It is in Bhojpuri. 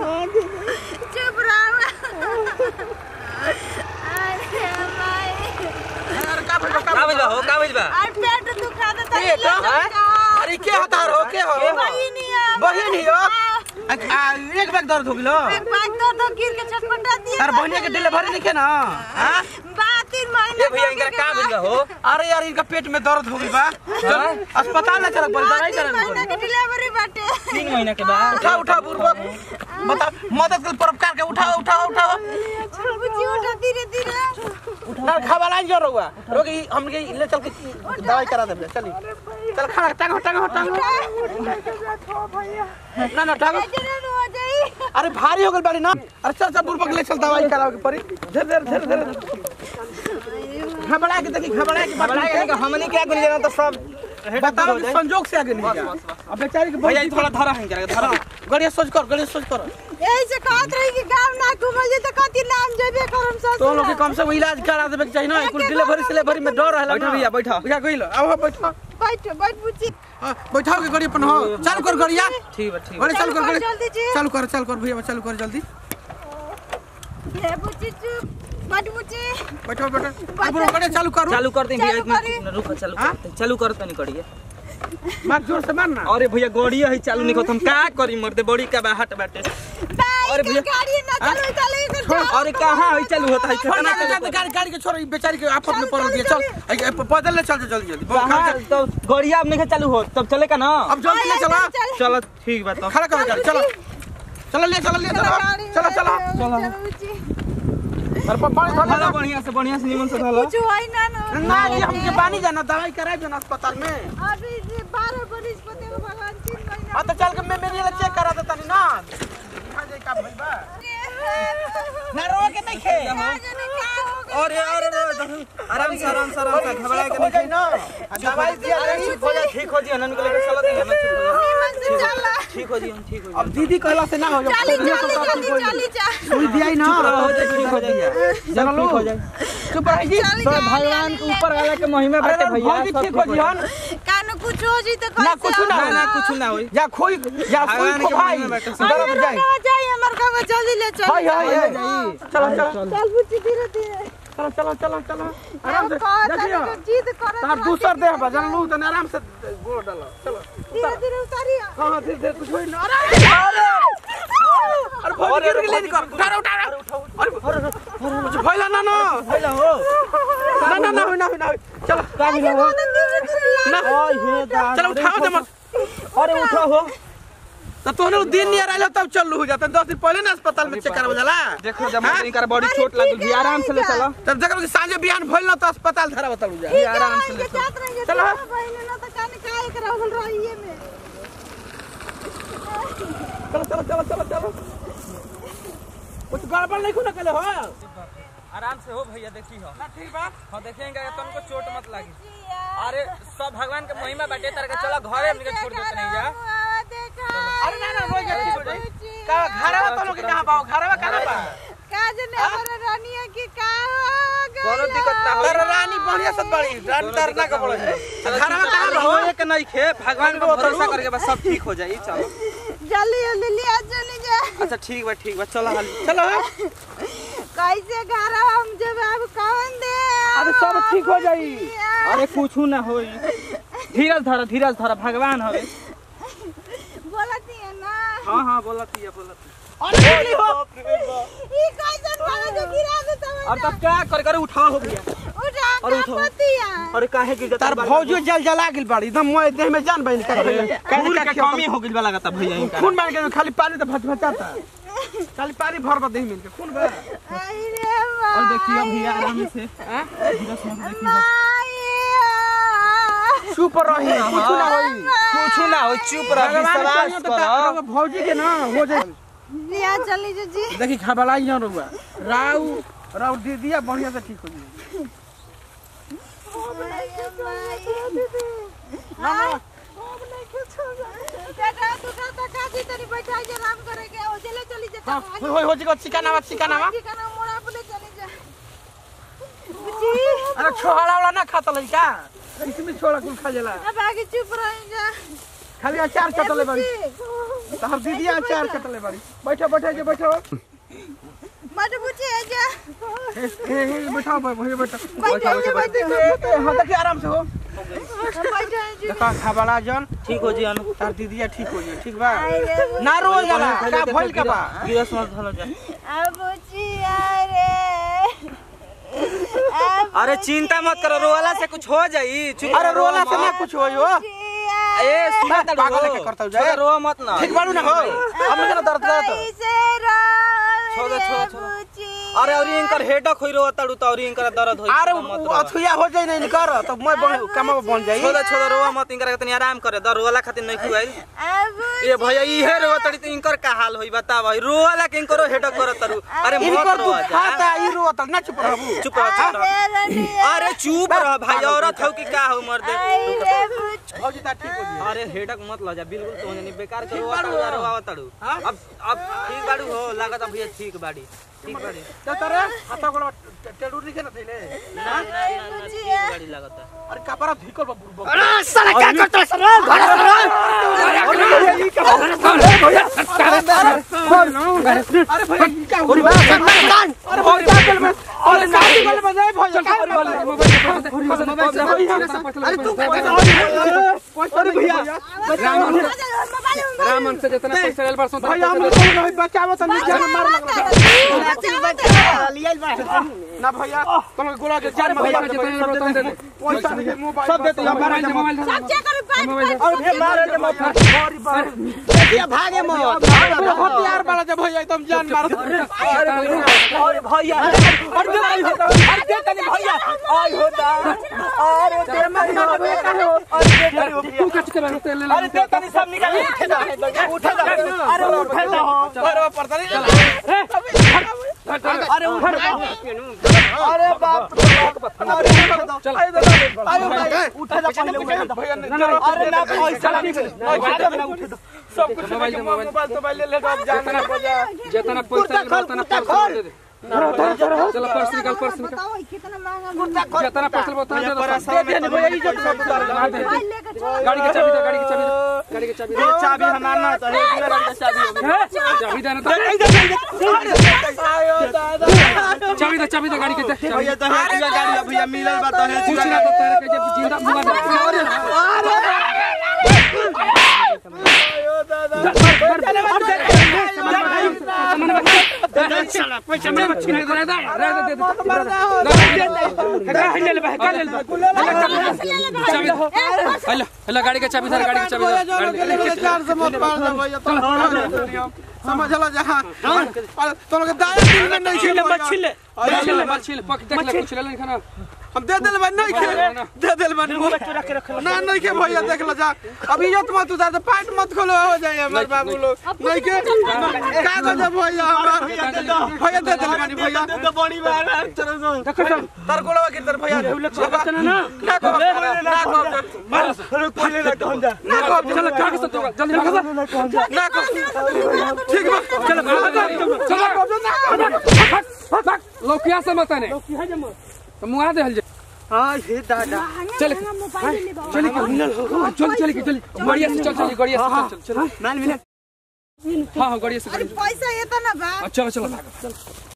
चुप रहो अरे माई का भइल बा, का का भइल भइल बा हो का भइल बा और पेट दुखा देता ए, का? अरे के होता हो के हो बहिनी है बहिन ही हो आ, आ, एक बैग दर्द हो गेलो एक बात तो तो गिर के छटपटा दिया तार बहिनी के डिलीवरी नहीं के ना हां बात तीन महीने ए भैया इनका का भइल बा हो अरे यार इनका पेट में दर्द हो गई बा चल अस्पताल ले चल पड़ी दवाई तीन करा महीने की डिलीवरी बाटे तीन महीना के बाद उठा उठा बुरबक बता मदद कर परोपकार के उठाओ उठाओ उठाओ बुच्ची उठा धीरे धीरे ना खावा लाइन जो रहुआ रोगी हम के ले चल के दवाई करा दे चली चल खड़ा टांग टांग टांग ना ना टांग जरूर हो जाई अरे भारी हो गल बाड़ी ना अरे चल चल बुरबक ले चल दवाई कराओ के पड़ी धीरे धीरे धीरे धीरे घबरा के देखी घबरा के बड़ा के हमनी क्या गुनी जाना तो सब बताओ कि संजोग से आगे नहीं गया अब बेचारी के भैया बहुत ई थोड़ा धरा है करा धरा गड़िया सोच कर गड़िया सोच कर यही से कहत रही कि गांव ना घूमे तो कति नाम जेबे करम ससुर तो लोग के कम से कम इलाज करा देवे के चाहिए ना कुल डिलीवरी सिलेवरी में डर रहला बैठो भैया, बैठो। भैया गइलो आओ बैठो बैठ बैठ बुच्ची हाँ, बैठाओ के गाड़ी अपन हो चालू कर गाड़िया ठीक बा ठीक बा गाड़ी चालू कर गाड़ी जल्दी जी चालू कर चालू कर भैया चालू कर जल्दी ले बुच्ची चुप बैठ बुच्ची बैठो बैठो अब गाड़ी चालू करो चालू कर दे भैया चालू एक मिनट रुक चालू हाँ? करते चालू कर तनी करिए मार जोर से मार ना अरे भैया गाड़ी है चालू नहीं करत हम का करी मरते बड़ी का बाहट बाटे अरे अरे भैया। गाड़ी ना चलो चलो इधर जाओ अरे कहां है चालू होता है छोड़ कितना ना चालू गाड़ी गाड़ी के छोड़ ई बेचारी के आफत में पड़ दिया चल आई- आई, पैदल ले चल जल्दी जल्दी बहुत कहां खर्चा- तो गाड़िया अब नहीं चालू हो तब चले का ना अब जल्दी ले चला चलो ठीक बा तो खड़ा कर गाड़ी चलो चलो ले चलो ले चलो चलो चलो चलो बुच्ची अरे पानी धो धला लो बढ़िया से बढ़िया से निमन से धला कुछ होई ना ना ना जी हमके पानी जाना दवाई कराए जो ना अस्पताल में अभी जे 12 बरिस पते को भगवान तीन महीना हाँ तो चल के मैं मेरे लिए चेक करा देता नहीं ना दिखा दे का भइल बा ना रो के नहीं खे अरे अरे अरे, आराम से आराम से आराम से घबरा के हो नहीं गई ना दवाई दिया जाएगी ठीक हो जाए ठीक हो जाए नन को लेकर चलो दिया ना ठीक हो जाए चला ठीक हो जाए ठीक हो जाए अब दीदी कहला से ना हो जाए चली चली जल्दी चली जा सुई दिया ही ना हो जाए ठीक हो जाए चलो ठीक हो जाए चुप रही जी चली तो जा भगवान के ऊपर वाला के महिमा अरे बाटे भैया भौजी सब ठीक हो जी हन कानो कुछ हो जी तो ना कुछ ना ना ना कुछ ना होई या खोई या कोई भगवान खो के भाई महिमा बाटे। डरब जाए जाए हमर गांव जल्दी ले चल हाय हाय हाय चलो चलो चल बुच्ची धीरे धीरे चलो चलो चलो चलो आराम से कहता देखियो है जिद कर तार दूसर देह बा जन लू तने आराम से गोड़ डालो चलो धीरे धीरे उतारिया हां हां धीरे धीरे कुछ होई ना अरे अरे अरे भौजी गिर गेली कर उठा उठा अरे अरे कुछ भइला ना ना भइला हो ना ना ना होई ना होई ना होई। चलो का भइला हो धीरे धीरे ना ओए हे दा चलो उठाओ दे मत अरे उठो हो तो तोहने उ दिन नहीं आइलो तब चल हो जाता दस दिन पहले ना अस्पताल में चेक करवा जाला देखो जब इनका बॉडी छोट लागल भी आराम से ले चलो तब देखो कि सांझे बिहान भइल ना तो अस्पताल धरा बतालू जा भी आराम से ले चलो जात रहेंगे चलो। चलो बहन ना तो कान काय कर रहल रहिए में चलो चलो चलो चलो चलो कुछ गड़बड़ नहीं खुना कले हो आराम से हो भैया देखी हो ना ठीक बा हां देखेंगे तुमको चोट मत लागी अरे सब भगवान के महिमा बाटे तार के चलो घरे हमनी के छोड़ देते नहीं जा देखा अरे ना ना रोई गई ठीक हो जाई का घरवा तो लोग के कहां बा घरवा कहां बा का जने हमर रानिया की का हो गइल? कोनो दिक्कत ना हो तर रानी बढ़िया सब बड़ी रानी तरना का बोले घरवा कहां बा हो एक नहीं खे भगवान पे भरोसा करके बस सब ठीक हो जाई चलो जल्दी जल्दी लिया चली जा अच्छा ठीक बा ठीक बा चलो हाली चलो कैसे घर हम जब अब कौन दे अरे सब ठीक हो जाई अरे कुछ ना होई धीरज धरा धीरज धरा भगवान हवे बोलती है ना हां हां बोलती है बोलती अरे नहीं हो ई कैसे वाला जो गिरा दे तब अब तब क्या कर कर उठाओ हो गया उठा अरे का उठो। पतिया अरे काहे गिर जाता तार भौजी जल जला गेल बाड़ी एकदम मोए देह में जान बहन का खून के कमी हो गइल बा लगता भैया इनका खून बन के खाली पानी तो भच भचाता खाली पानी भर बा देह में इनके खून बा आई रे माँ और देखिए अभी आराम से धीरज मत देखिए चुप रही कुछ ना होई कुछ ना हो चुप रह भगवान विश्वास करियो तो करो का- भौजी के ना हो जाए लिया चली जो जी देखी खबलाई ना रुआ राउ राउ दे दिया बढ़िया से ठीक हो जाए ना ना हाँ होई होई हो जी चिकन आवा चिकन आवा अरे छोड़ा वाला ना खाता लइका इसमें छोड़ा कुल खा जाला चुप रही जा खाली अचार चटले बड़ी बुच्ची, तहर दीदी अचार कटले बाड़ी बैठो बैठो जे बैठो मत पूछे जा हे हे हे, बैठो भैया बैठो बैठो जे बैठो हां देखिए आराम से हो बैठो जी देखा खाबला जन ठीक हो जी अनु तार दीदिया ठीक हो जाए ठीक बा अरे ना रोल जाला का भइल का बा गिरस मत धलो जा अब पूछी अरे अब अरे चिंता मत करो रोवाला से कुछ हो जाई चुप अरे रोला से ना कुछ होई हो ए सुना तड़ो पागल के करता जाए। छोड़, रो मत ना ठीक बाड़ू ना हो हमने के ना दर्द दर्द छोड़ दे, छोड़, छोड़। अरे और इनकर हेडक होई रो तड़ू तो और इनकर दर्द होई अरे छोड़ मत रो। अथुया हो जाई नहीं कर तो मैं बन कमा बन जाई छोड़ छोड़ रोवा मत इनकर तनी आराम करे दर रोवाला खातिर नहीं खुआई ए भैया इहे रो तड़ी तो इनकर का हाल होई बता भाई रोवाला के इनकरो हेडक करत तरू अरे मत इनको रो तू जा खाता ई रो त ना चुप रहबू चुप रह चुप रह अरे चुप रह भाई औरत हो कि का हो मर्द भौजी ता ठीक हो जी अरे हेडक मत ल जा बिल्कुल तो नहीं बेकार के रोवा तड़ू रोवा तड़ू अब अब ठीक बाड़ू हो लागत भैया ठीक बाड़ी ठीक बाड़ी त तरे हाथ गोड़ टेडू लिखे न थैले ना ना ना ना ठीक बाड़ी लागत अरे कपड़ा धिकल बा बुरबा अरे साला क्या करता है सर अरे भैया ई का हो रहा है अरे भैया गल में अरे नाली गल में जाए भैया का अरे तू अरे भैया रामन से जितना पैसा लेल बरसों भैया हम लोग नहीं बचावत नहीं जान मार लगा ना भैया तुम गोला के जान पैसा भैया जितना लेल बरसों दे दे पैसा नहीं मोबाइल सब दे तो मोबाइल दे मोबाइल दे और फिर मारे के मत सॉरी बात देखिए भागे मत हथियार वाला जब भैया तुम जान मार अरे भैया अरे भाई होता अरे तनी भैया आई होता अरे तेरे मत हो अरे तू कट के बरसों तेल ले अरे ते तनी सब निकाल उठे जा उठे जा अरे उठे जा पर पड़ता नहीं अरे उठे अरे बाप अरे चल अरे भाई उठे जा पहले उठे जा भैया अरे ना पैसा नहीं उठे दो सब कुछ मोबाइल मोबाइल तो मोबाइल ले लो अब जान बजा जितना पैसा लेल उतना पर्स दे दे चलो पर्स निकाल पर्स निकाल कितना महंगा जितना पैसा लेल उतना दे दे दे दे भैया इज्जत सब उतार मार दे मोबाइल लेके चल गाड़ी के चाबी दे गाड़ी के चाबी दे गाड़ी के चाबी दे चाबी हमार ना तो है पूरा गाड़ी का चाबी चाबी दे ना आयो दादा तो चाबी दे चाबी दे गाड़ी के दे चाबी भैया तो है पूरा गाड़ी का भैया मिलल बा तो है कुछ ना तो तेरे के जब जिंदा मुआ दे पैसा में छीन दे दे दे चाबी हेलो हेलो गाड़ी के चाबी दे गाड़ी के चाबी दे गाड़ी के चार से मत मार दे भैया तो समझ लो जहां तो लोग दाया दिन में नहीं खेले मत छिले छिल मत छिल पक देख ले कुछ ले ले खाना हम दे दिल बन नहीं खेले दे दिल बन ना नहीं के भैया देख लो जा अभी इज्जत मत उतार दे पैंट मत खोलो हो जाए हमारे बाबू लोग नहीं के का गो जब भैया हमार भैया दे दिल बनी भैया तो बड़ी बार तार गोलवा के तर भैया ना ना को ना को मार खोले ना कहन जा ना को चल कागज तो जल्दी कागज ना को ठीक बा चल चल लौकिया से मत ने तो मुआ दे हल हां हे दादा चल मोबाइल ले बाबा चल चल चल चल गाड़िया से चल चल गाड़िया से चल चल मान मिले हां हां गाड़िया से अरे पैसा ये तो ना बा चल चल